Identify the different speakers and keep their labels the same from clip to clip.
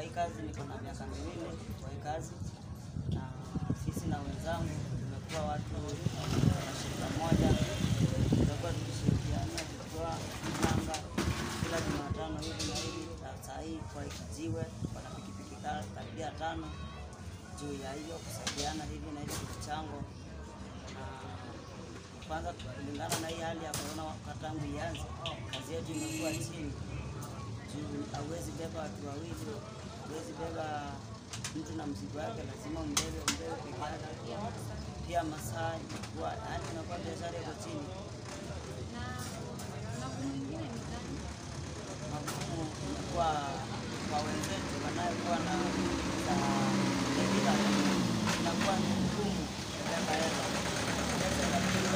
Speaker 1: kwa hii kazi niko na miaka miwili kwa hii kazi, na sisi na wenzangu tumekuwa watu wa shirika moja, tumekuwa tukishirikiana tukitoa mchanga kila Jumatano hivi na hivi. Na saa hii kwa kijiwe wana pikipiki ka- karibia tano juu ya hiyo kusaidiana hivi na hivi mchango na kwanza kulingana na hii hali ya korona wakati tangu ianze, kazi yetu imekuwa chini juu hauwezi beba watu wawili, hauwezi beba mtu na mzigo wake, lazima umbebe umbebe peke yake. Pia masaa imekuwa yani, inakuwa biashara iko chini.
Speaker 2: Na magumu mengine ni gani?
Speaker 1: Magumu imekuwa kwa wenzetu wanayekuwa na za debita, inakuwa ni ngumu kubeba hela Pesa inapigwa,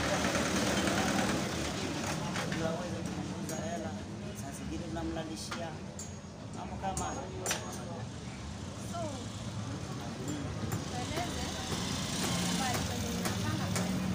Speaker 1: ndio aweze kupunguza hela, saa zingine tunamlalishia mambo kama hayo.
Speaker 2: So, tueleze habari kwenye mnapanga kwenda.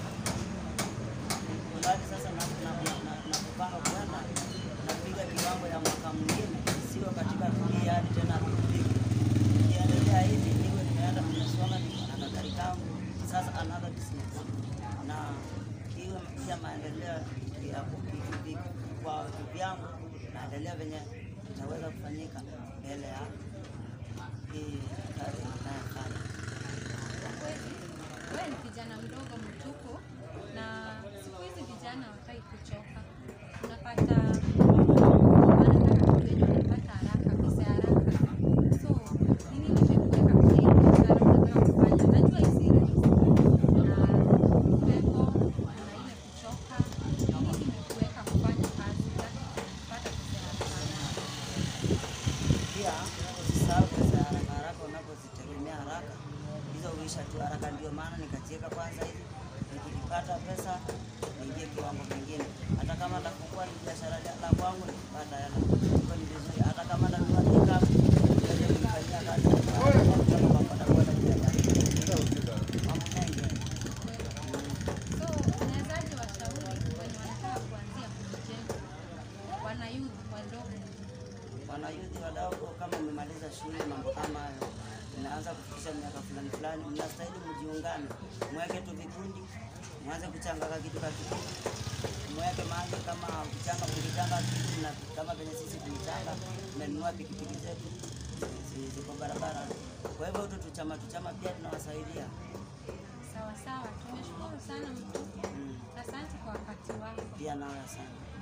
Speaker 1: Mradi sasa na- na- na- na- napopanga kwenda napiga kiwango ya mwaka mwingine, sio katika hii hali tena kupigi. Nikiendelea hivi niwe nimeenda nimesoma, niko na kagari kangu, sasa another business na iwe pia maendeleo ya kupiki- ki- kwa vyangu, naendelea venye itaweza kufanyika mbele ya hii kazi inayofanya.
Speaker 2: Kwa kweli, wewe ni kijana mdogo mtuko, na siku hizi vijana hawataki kuchoka. Unapata wanataka kitu yenye wanapata haraka, pesa ya haraka. So, nini imekuweka kwenye hii biashara unataka kufanya? Najua hisi rahisi. Na upepo, na ile kuchoka. Nini imekuweka kufanya kazi hutaki kupata pesa ya haraka?
Speaker 1: pia usisahau pesa ya haraka haraka unapozitegemea haraka hizo huisha tu haraka. Ndio maana nikajiweka kwanza hivi, nikipata pesa niingie kiwango kingine, hata kama nafungua ni biashara ya- la kwangu, nikipata hela iko ni vizuri, hata kama nanunua pickup niweze kuifanyia kazi kama maboda boda pia ndani. mambo mengi
Speaker 2: So, unawezaje washauri wenye wanataka kuanzia kujijenga, wana youth wadogo?
Speaker 1: wanayuthi wadogo, kama mmemaliza shule, mambo kama hayo, mnaanza kufikisha miaka fulani fulani, mnastahili mjiungane, mweke tu vikundi, mwanze kuchanga ka kitu ka kikundi, mweke mahali kama kuchanga, mkichanga kitu na kama venye sisi tulichanga, tumenunua pikipiki zetu zi- ziko barabara. Kwa hivyo tu tuchama tuchama pia tunawasaidia.
Speaker 2: Sawa sawa, tumeshukuru sana mtu.
Speaker 1: Mm.
Speaker 2: Asante kwa wakati wako.
Speaker 1: Pia nawe asante.